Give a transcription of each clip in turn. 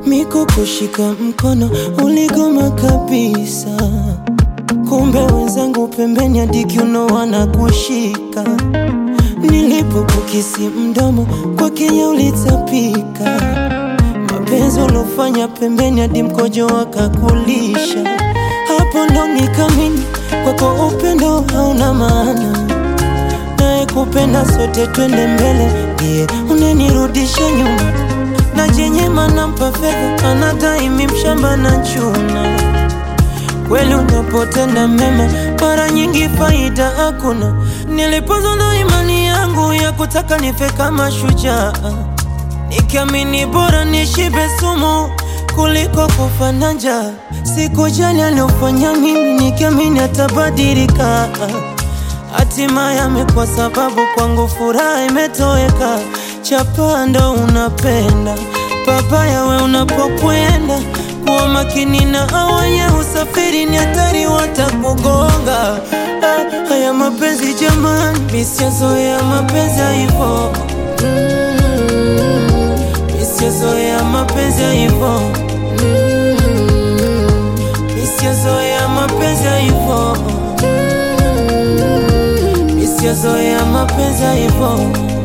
miko kushika mkono uligoma kabisa, kumbe wenzangu pembeni hadi kiuno wanakushika. Nilipokukisi mdomo kwa Kenya ulitapika, mapenzi uliofanya pembeni hadi mkojo wakakulisha. Hapo ndo nikamini kwako upendo hauna maana, naye kupenda sote twende mbele, ndiye unenirudisha nyuma na jenyema nampa fedha anadai mi mshamba na chuna. Kweli unapotenda mema mara nyingi faida hakuna. Nilipoza na imani yangu ya kutaka nife kama shujaa, nikiamini bora nishibe sumu kuliko kufa na njaa. Sikujali aliofanya mimi, nikiamini atabadilika. Hatimaye amekuwa sababu kwangu furaha imetoweka. Chapa ndo unapenda papaya, we unapokwenda kuwa makini na awenye usafiri, ni hatari watakugonga. Ah, haya mapenzi jamani, misiazoea mapenzi ya hivo, misiazoea mapenzi ya hivo, misiazoea mapenzi ya hivo, misiazoea mapenzi ya hivo.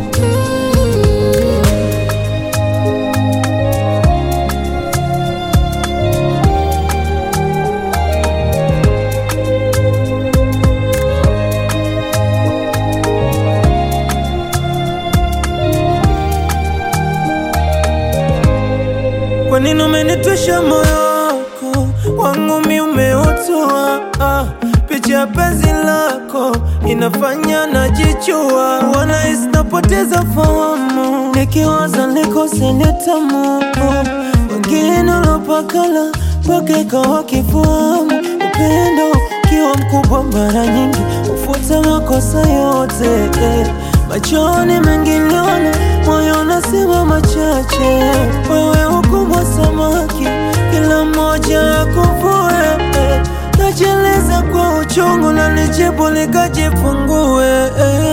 Kwa nini umenitwisha moyo wako wangu mi umeutua? Ah, picha ya penzi lako inafanya najichua, wanahisi napoteza fahamu, nikiwaza nikose nitamu. Wengine ulopakala mpaka ikawa kifahamu, upendo ukiwa mkubwa mara nyingi ufuta makosa yote eh. Machoni mengi niliona, moyo unasema machache. Wewe ukubwa samaki, kila mmoja akuvue. Najieleza kwa uchungu na nijibu nikajifungue.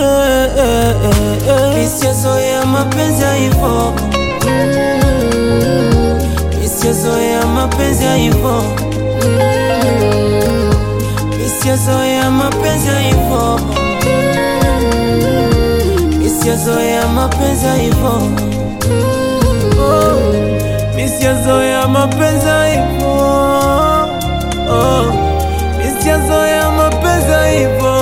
Misiazoea mapenzi ya hivo, misiazoea mapenzi ya hivo, misiazoea mapenzi ya hivo Misiazoea mapenzi ya hivo, oh, misiazoea mapenzi ya hivo, oh, misiazoea mapenzi ya hivo,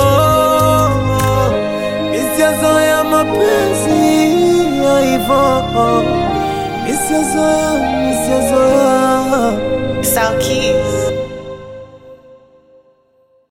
misiazoea mapenzi ya hivo, misiazoea, misiazoea South Keys.